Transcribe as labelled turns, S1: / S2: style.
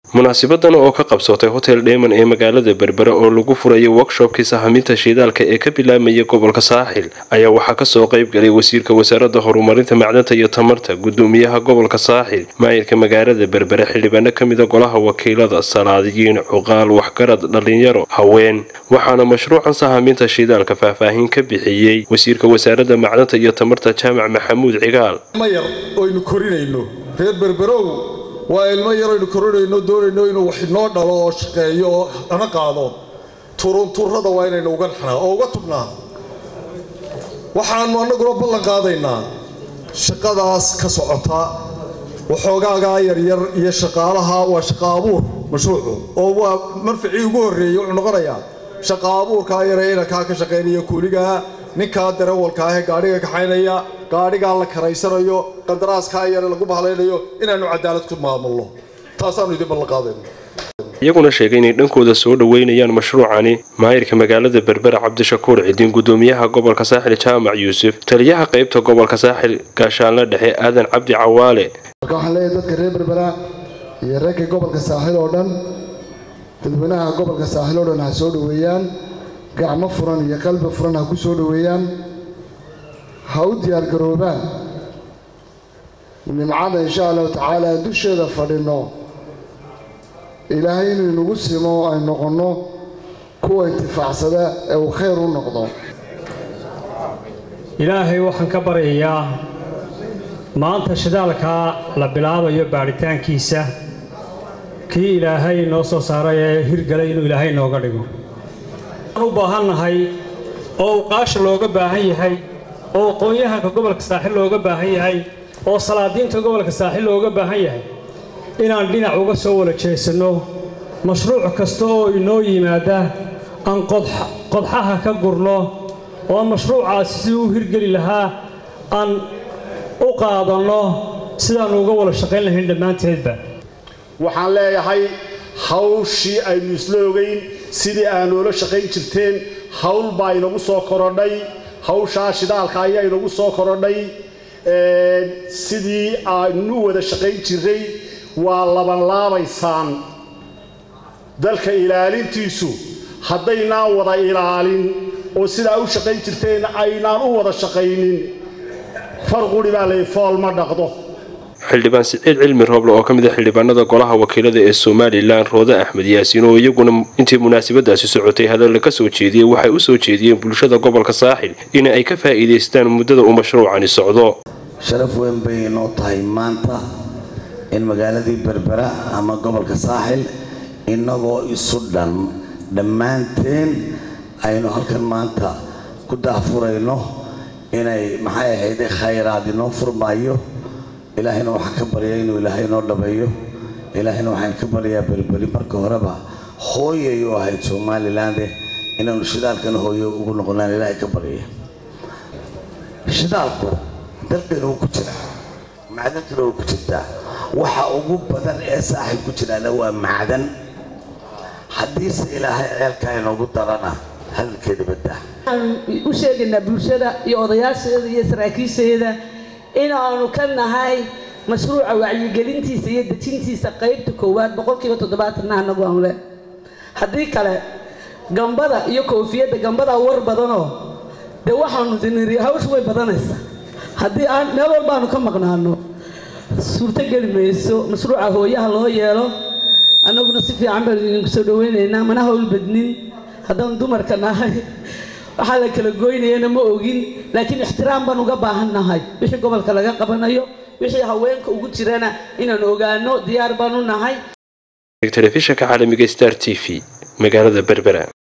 S1: munaasabadan oo ka qabsatay hotel dheeman ee magaalada berbera oo lagu furayo workshopkii sahaminta shidaalka ee ka bilaabmaya gobolka saaxil ayaa waxaa kasoo qayb galay wasiirka wasaaradda horumarinta macdanta iyo tamarta gudoomiyaha gobolka saaxil maayirka magaalada berbere xildhibaano kamida golaha wakiilada salaadiyiin cuqaal waxgarad dhalinyaro haween waxaana mashruucan sahaminta shidaalka faahfaahin ka bixiyey wasiirka wasaaradda macdanta iyo tamarta jaamac maxamuud cigaal
S2: mayar oynu korinayno reer berberow waa ilmo yar aynu korinayno doonayno inuu wax inoo dhalo oo shaqeeyo oo hana qaado turunturada waa inaynu uga naxnaa oo uga tugnaa waxaanu annaguna ballan qaadaynaa shaqadaas ka socota waxoogaagaa yaryar iyo shaqaalaha waa shaqa abuur mashruucu oo waa marficii ugu horreeyey wuxuu noqonayaa shaqa abuurkaa yare inankaa ka shaqaynaya kuuligaa ninkaa darawalka ahee gaadhiga kaxaynaya gaadhigaa la karaysanayo qandaraaskaa yare lagu bahlaynayo inaannu cadaalad ku maamulno taasaannu idin ballan qaadayna
S1: iyaguna sheegay inay dhankooda soo dhoweynayaan mashruucani maayirka magaalada berbera cabdishakuur cidin gudoomiyaha gobolka saaxil jaamac yuusuf taliyaha qaybta gobolka saaxil gaashaanle dhexe aadan cabdi cawaale
S3: marka waxaan leeyahay dadka reer berbera iyo reerka gobolka saaxil oo dhan dadweynaha gobolka saaxil oo dhan ha soo dhoweeyaan gacmo furan iyo qalbi furan ha ku soo dhoweeyaan ha u diyaargaroobaan nimcada insha allahu tacaala dusheeda fadhinno ilaahay inuu inagu simo ay noqonno kuwa intifaacsada ee uu khayr u noqdo
S4: ilaahay waxaan ka baryayaa maanta shidaalkaa la bilaabayo baadhitaankiisa kii ilaahay noo soo saaray ee hirgalay inuu ilaahay nooga dhigo waan u baahannahay oo uqaasha looga baahan yahay oo aqoon-yahanka gobolka saaxil looga baahan yahay oo salaadiinta gobolka saaxil looga baahan yahay inaan dhinac uga soo wala jeesanno mashruuc kasta oo inoo yimaada aan qodxaha ka gurno oo mashruucaasi siduu u hirgeli lahaa aan u qaadanno sidaannu uga wada shaqayn lahayn dhammaanteedba
S5: waxaan leeyahay hawshii aynu isla ogayn sidii aanoola shaqayn jirteen hawl baa inagu soo korodhay hawshaa shidaalka ayaa inagu soo korodhay sidii aynu u wada shaqayn jirray waa labanlaabaysaan dalka ilaalintiisu haddaynaan wada ilaalin oo sidaa u shaqayn jirteen aynaan u wada shaqaynin farquri baa lay fool ma dhaqdo
S1: xildhibaan siciid cilmi rooble oo ka mid a xildhibaanada golaha wakiilada ee somalilan roode axmed yaasiin oo iyaguna intii munaasabadaasi socotay hadalla ka soo jeediyey waxay u soo jeediyeen bulshada gobolka saaxil in ay ka faa'iidaystaan muddada uu mashruucani socdo
S6: sharaf weyn bay inoo tahay maanta in magaaladii berbera ama gobolka saaxil innagoo isu dhan dhammaanteen aynu halkan maanta ku daahfurayno inay maxay ahayd khayraad inoo furmaayo ilaahayna waxaan ka baryaa inuu ilaahay inoo dhabeeyo ilaahayna waxaan ka baryaa berberi marka horeba hooyay u ahayd somaliland inaanu shidaalkan hooyo ugu noqonaan ilaahay ka baryaya shidaalku dalkeena wuu ku jira macdantuna way ku jirtaa waxa ugu badan ee saaxib ku jiraana waa macdan haddiise ilaahay ceelkaa inoogu darana hadalkeeda badda
S7: waxaan u sheegaynaa bulshada iyo odayaasheeda iyo saraakiisheeda inaanu ka nahay mashruuca wacyigelintiisa iyo dejintiisa qaybta koowaad boqolkiiba toddobaatanna anagu aan le haddii kale gambada iyo koofiyadda gambadaa war badanoo dee waxaanu diniri hawshu way badanaysaa haddii aan meel walbaanu ka maqnaano suurto geli mayso mashruuca hooyaha loo yeelo annaguna si fiican baanu idinku soo dhaweynaynaa mana hawl badnin haddaan dumarka nahay waxaa la kala goynayana ma ogin laakiin ixtiraam baan uga baahan nahay wixii gobolka laga qabanayo wixii haweenka ugu jirana inaan ogaano diyaar baanu nahay
S1: telefishanka caalamiga star t v magaalada berbera